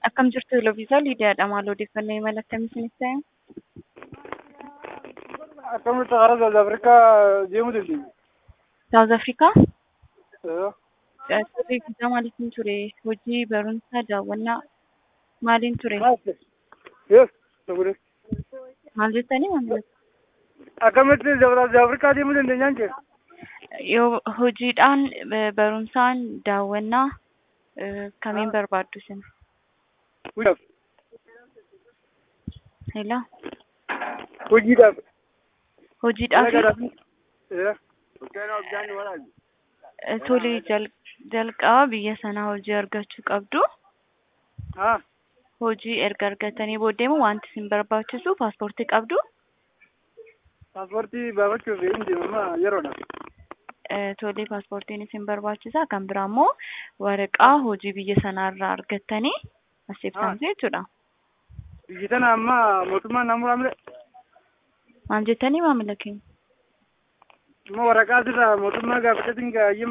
Akkam jirtu Eloviisaa Liidiyaadha. Maal odeeffannoo imala akkamii isiniif ta'e? Akkamitti karaa South Afrikaa deemuu dandeenya? Saawuz Afrikaa? Ee, Turrii guddaa maaliitiin ture? Hojii, barumsa, daawwannaa maaliin ture? maal ta'e? Yes, sagure. Maal jettanii maamila? Akkamitti South Afrikaa deemuu dandeenyaan jee? Yoo hojiidhaan, eh, barumsaan, daawwannaa eh, kamiin barbaaddu isin? Hojiidhaaf. Hello? Hojiidhaaf. Hojiidhaaf Ee. eh, tole jal- jalqaba biyya sanaa hojii argachuu qabdu. Haa. Hojii erga argatanii booddeemu wanti isin barbaachisu paaspoortii qabdu. Paaspoortii baafachuuf hin deemamaa yeroodha. Eh, Tole paaspoortiin isin barbaachisa. Kan biraa immoo waraqaa hojii biyya sanaarraa argattanii asseebsamtu jechuudha. Biyyi tana amma mootummaan naannoo raamlee Maal jettanii maamila keenya? immoo waraqaa asirraa mootummaa gaafateetiin gaayee